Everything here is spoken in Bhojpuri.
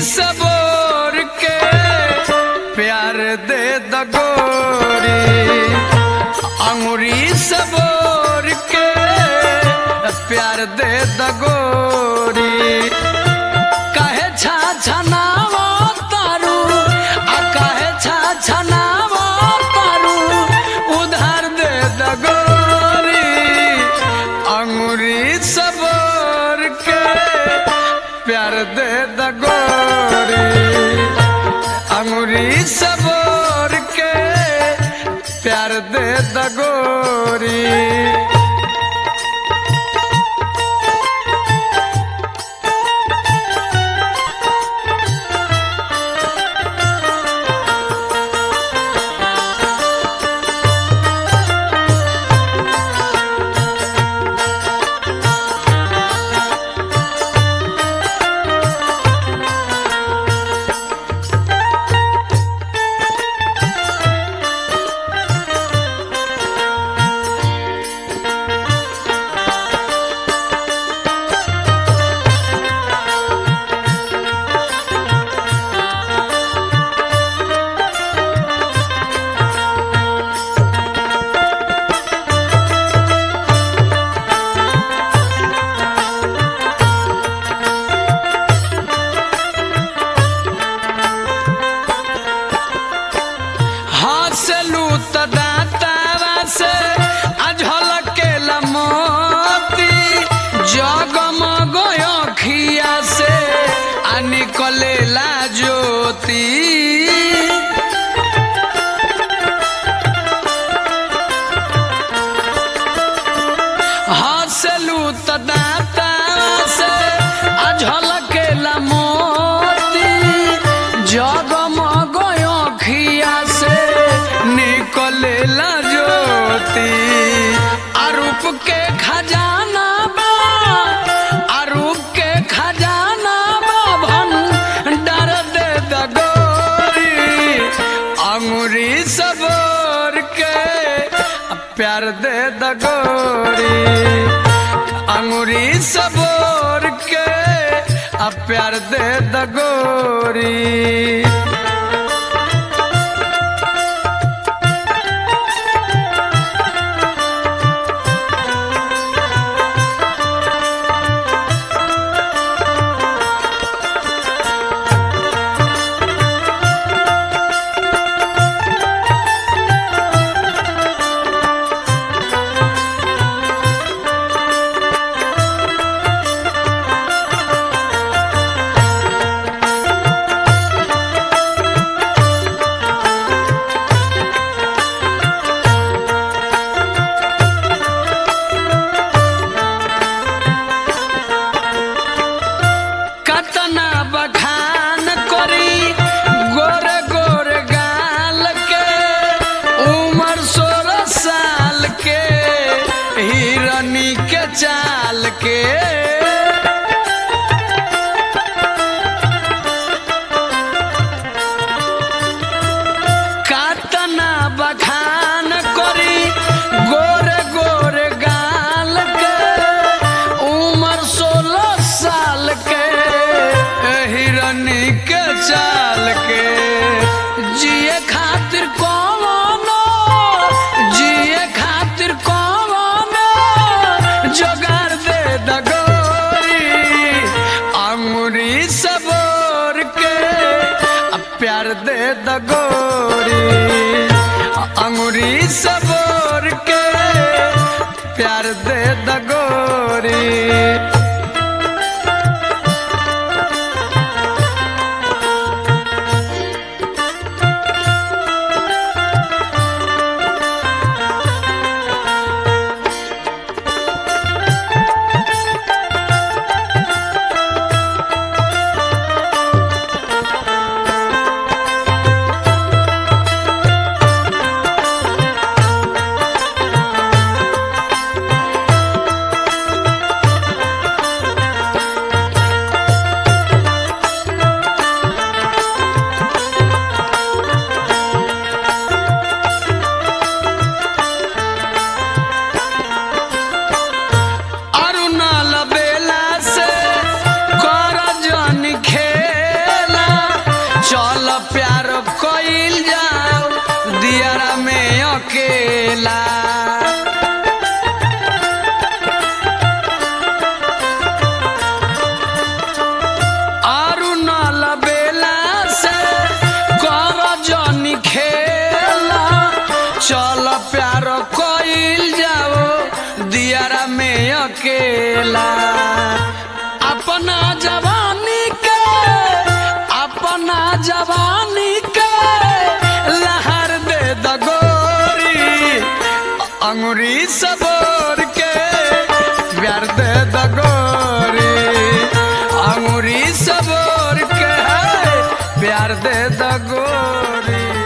सबोर के प्यार दे दगोरी अंगुरी सबोर के प्यार दे दगोरी काहे छा छनावा तारू आ काहे छा छनावा तारू उधार दे दगोरी अंगुरी सबोर के प्यार दे दगोरी अंगुरी सबोर के प्यार दे दगोरी हंसलू त दातावा से अझलकेला मोती जगमग अखिया से आ निकलेला ज्योति हंसलू त दातावा से अझलकेला मोती जगमग अखिया से निकलेला ज्योति अरूप के खजाना बा अरूप के खजाना बा भंडार दे दगोरी अंगुरी सबोर के प्यार दे दगोरी अंगुरी सबोर के आ प्यार दे दगोरी कतना बखान करी गोर गोर गाल के उम्र सोलह साल के हिरनी के चाल के कतना बखान करी गोर गोर गाल के उम्र सोलह साल के हिरनी के चाल के जिए खातिर कौनो जिए खातिर कौनो जोगार दे दगोरी अंगुरी सबोर के आ प्यार दे दगोरी अंगुरी सबोर के प्यार दे दगोरी अकेला आरु न लबेला से कर जनी खेला चल प्यार कइल जाओ दियारा में अकेला अपना जवानी के अपना जवानी के लहर दे दगोरी अंगुरी सबोर के प्यार दे दगोरी अंगुरी सबोर के प्यार दे दगोरी